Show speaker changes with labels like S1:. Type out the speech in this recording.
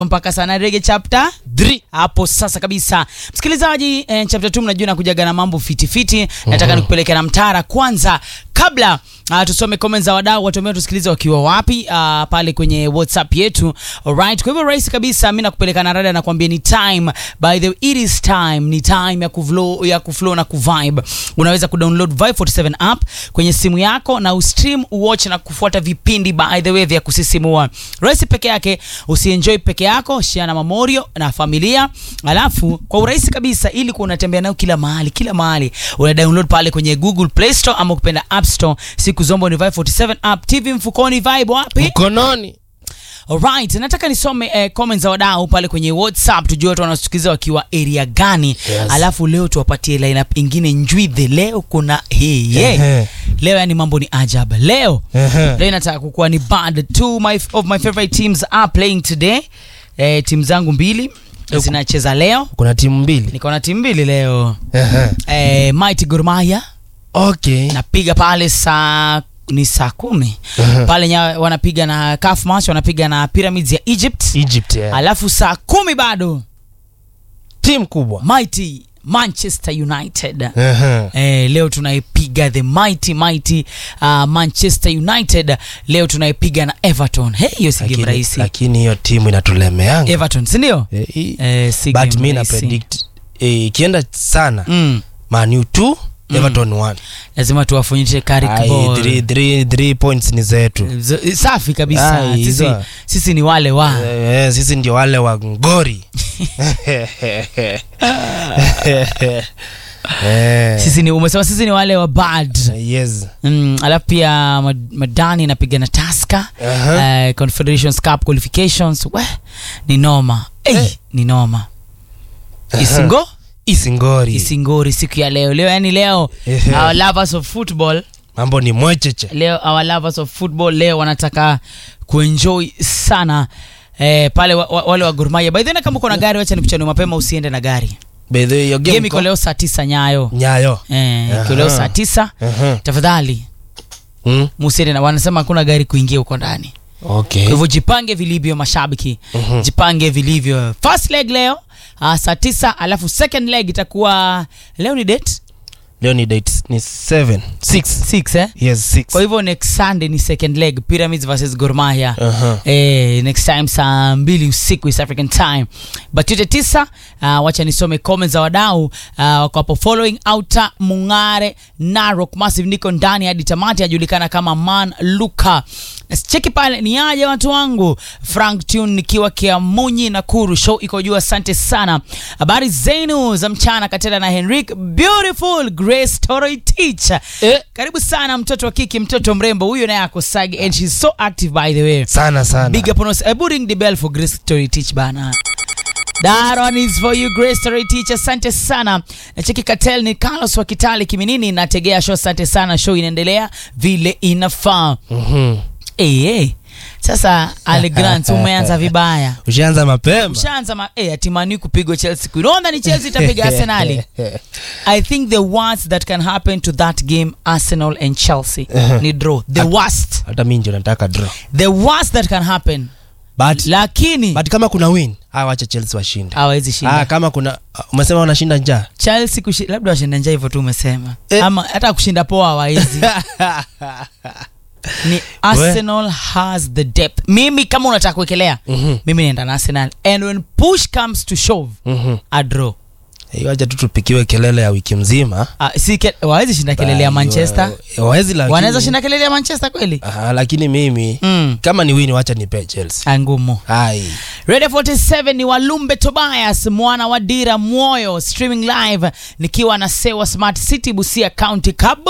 S1: mpaka sana rege chapter 3 hapo sasa kabisa msikilizaji eh, chapter 2 mnajua nakujaga na mambo fitifiti nataka nikupeleke na mtara kwanza kabla uh, tusome comments za wadau watu ambao tusikilize wakiwa wapi uh, pale kwenye whatsapp yetu alright kwa hivyo rahisi kabisa mi nakupeleka na rada nakwambia ni time by the way, it is time ni time ya kuflow ya kuflow na kuvibe unaweza kudownload vibe 47 app kwenye simu yako na ustream uwatch na kufuata vipindi by the way vya kusisimua rahisi peke yake usienjoy peke yako share na mamorio na familia alafu kwa urahisi kabisa ili kuwa unatembea nayo kila mahali kila mahali una download pale kwenye google play store ama ukipenda app store siku zombo ni vibe 47 app tv mfukoni vibe wapi
S2: mkononi
S1: Alright, nataka nisome eh, comments za wadau pale kwenye WhatsApp tujue watu wanatusikiliza wakiwa area gani.
S2: Yes.
S1: Alafu leo tuwapatie lineup ingine njwidhe. Leo kuna hii yeah.
S2: Ehe.
S1: Leo yani mambo ni ajab. Leo
S2: Ehe.
S1: leo inataka kukuwa ni bad. Two my, of my favorite teams are playing today. Eh, timu zangu mbili zinacheza leo.
S2: kuna timu mbili
S1: Niko na timu mbili leo.
S2: Ehe.
S1: Eh, Mighty Gor Mahia
S2: okay
S1: napiga pale saa ni saa kumi
S2: Ehe.
S1: pale nya, wanapiga na CAF match wanapiga na Pyramids ya Egypt
S2: egypt yeah.
S1: alafu saa kumi bado
S2: timu kubwa
S1: mighty manchester united
S2: Ehe.
S1: Eh, leo tunaipiga the mighty mighty uh, manchester united leo tunaipiga na everton hey, hiyo si game
S2: Lakini-
S1: rahisi
S2: lakini hiyo timu inatulemeanga
S1: everton sindio
S2: Eh, hii-
S1: eh, si
S2: but
S1: game
S2: mi na
S1: rahisi.
S2: predict eh, ikienda sana
S1: mm.
S2: manu 2 everton 1
S1: lazima tuwafunyishe Carrick
S2: Ai,
S1: ball.
S2: three- three- three points ni zetu
S1: Z- safi kabisa
S2: Ai,
S1: sisi,
S2: hizo.
S1: sisi ni wale wa
S2: Eh, eh, sisi ndio wale wa ngori Eh,
S1: sisi ni umesema sisi ni wale wa bad
S2: yes
S1: mm, alafu pia Mad- madani inapiga na taska
S2: Aha.
S1: uh, confederations cup qualifications we ni noma hey,
S2: Eh.
S1: ni noma isingo
S2: isingori
S1: isingori siku ya leo leo yani leo
S2: Ehe.
S1: our lovers of football
S2: mambo ni mwecheche
S1: leo our lovers of football leo wanataka kuenjoy sana eh, pale wa, wa, wale wa Gor Mahia by the way kama uko na gari wacha nikuchanue mapema usiende na gari
S2: By the way, hiyo game
S1: game iko
S2: iko-
S1: leo saa tisa nyayo
S2: nyayo
S1: eh, iko leo
S2: Aha.
S1: saa tisa
S2: Aha.
S1: tafadhali
S2: Mm,
S1: musiende na wanasema hakuna gari kuingia huko ndani
S2: okay
S1: kwa hivyo jipange vilivyo mashabiki
S2: Mhm.
S1: jipange vilivyo first leg leo uh, saa tisa alafu second leg itakuwa leo ni date
S2: leo ni date ni 7 6
S1: six, eh?
S2: yes 6
S1: kwa hivyo next sunday ni second leg pyramids versus Gor Mahia
S2: Aha.
S1: Eh, next time saa mbili usiku East African time but yote tisa uh, wacha nisome comments za wadau uh, wako hapo following outer mungare narok massive niko ndani hadi tamati ajulikana kama man luka cheki pale ni aje watu wangu frank tune nikiwa kiamunyi nakuru show iko juu asante sana habari zenu za mchana katela na henrik beautiful grace toroy teacher
S2: Eh.
S1: karibu sana mtoto wa kiki mtoto mrembo huyo naye ako sagi and she's so active by the way
S2: sana sana
S1: big up on us Ebu ring the bell for grace story teach bana That one is for you Grace Story Teacher. Asante sana. Nacheki Katel ni Carlos wa Kitale Kiminini nategea show. Asante sana. Show inaendelea vile inafaa.
S2: Mhm.
S1: Eh eh. Sasa Ale Grant umeanza vibaya.
S2: ushaanza mapema
S1: Ushaanza ma eh atimani kupigwa Chelsea. Kunaona ni Chelsea itapiga Arsenal. I think the worst that can happen to that game Arsenal and Chelsea ni draw. The worst.
S2: hata mi ndio nataka draw
S1: The worst that can happen.
S2: but,
S1: Lakini
S2: but kama kuna win ah, wacha chelsea washinda
S1: hawezi shinda.
S2: ah, kama kuna ah, umesema wanashinda njaa
S1: Chelsea kushi, labda washinda njaa hivyo tu umesema
S2: Eh.
S1: ama hata kushinda poa hawawezi ni Arsenal has the depth mimi kama unataka kuwekelea
S2: Mhm.
S1: mimi naenda na Arsenal and when push comes to shove
S2: Mhm.
S1: a draw
S2: Eh, wacha tu tupikiwe kelele ya wiki mzima
S1: uh, si ke, wawezi shinda kelele ya
S2: Ba-
S1: Manchester
S2: wa- wawezi lakini-
S1: wanaweza shinda kelele ya Manchester kweli
S2: Ah, lakini mimi
S1: mm.
S2: kama ni win wacha nipe chelsea
S1: Ah, ngumu
S2: ai
S1: Radio 47 ni Walumbe Tobias mwana wa Dira Mwoyo streaming live nikiwa na Sewa Smart City Busia County Kabo